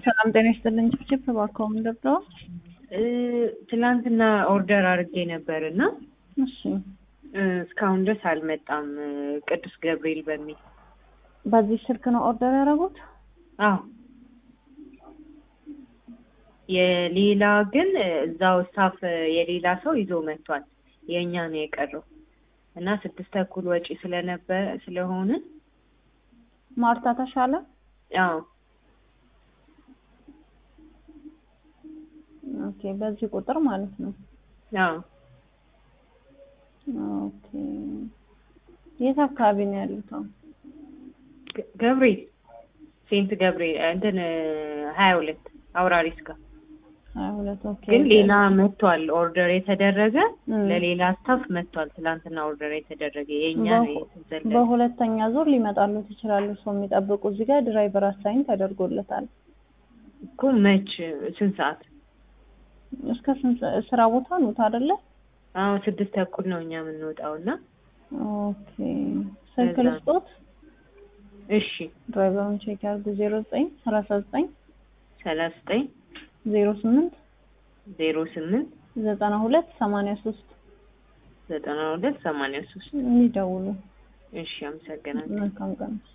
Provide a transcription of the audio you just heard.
ሰላም ጤና ይስጥልኝ። ችፕ እባክዎ ምን ልርዳዎ? ትላንትና ኦርደር አድርጌ ነበር እና እሺ እስካሁን ድረስ አልመጣም። ቅዱስ ገብርኤል በሚል በዚህ ስልክ ነው ኦርደር ያደረጉት? አዎ የሌላ ግን እዛው ስታፍ የሌላ ሰው ይዞ መጥቷል። የእኛ ነው የቀረው እና ስድስት ተኩል ወጪ ስለነበረ ስለሆነ ማርታ ተሻለ አዎ ኦኬ፣ በዚህ ቁጥር ማለት ነው። አዎ ኦኬ፣ የት አካባቢ ነው ያሉት? አሁን ገ- ገብርኤል ሴንት ገብርኤል እንትን ሀያ ሁለት አውራሪስ ጋር ሀያ ሁለት ኦኬ። ግን ሌላ መጥቷል። ኦርደር የተደረገ እም። ለሌላ ስታፍ መጥቷል። ትላንትና ኦርደር የተደረገ የእኛ ነው በሁ- የተዘለለ። በሁለተኛ ዙር ሊመጣሉት ይችላሉ። ሰው የሚጠብቁ እዚህ ጋር ድራይቨር አሳይን ተደርጎለታል። እኮ መች ስንት ሰዓት? እስከ ስንት ስራ ቦታ ኑት አይደለ? አዎ ስድስት ተኩል ነው እኛ የምንወጣው እና ኦኬ ስልክ ለዛ ነው። ልስጦት፣ እሺ ድራይቨሩን ቼክ ያርጉ። ዜሮ ዘጠኝ ሰላሳ ዘጠኝ ሰላሳ ዘጠኝ ዜሮ ስምንት ዜሮ ስምንት ዘጠና ሁለት ሰማንያ ሶስት ዘጠና ሁለት ሰማንያ ሶስት የሚደውሉ እሺ አመሰግናለሁ። መልካም ቀን